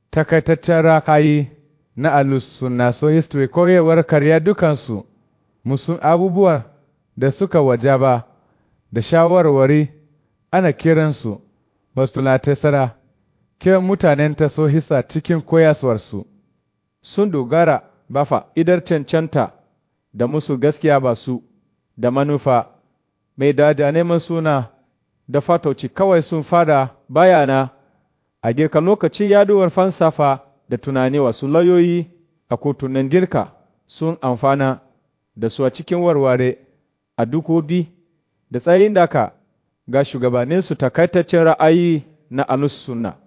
takaitaccen rakayi na alusunna so history koyewar karya dukansu musun abubuwan da suka wajaba da shawarwari ana kiransu bastulatesara kiran mutanen ta so hisa cikin koyaswarsu sun dogara bafa idar cancanta da musu gaskiya ba su da manufa mai dada neman suna da fatauci kawai sun fada bayana a girka lokacin yaduwar fansafa da tunani wasu layoyi a kotunan girka sun amfana da su a cikin warware a dukobi da tsayin daka ga shugabanninsu takaitaccen ra'ayi na alus sunna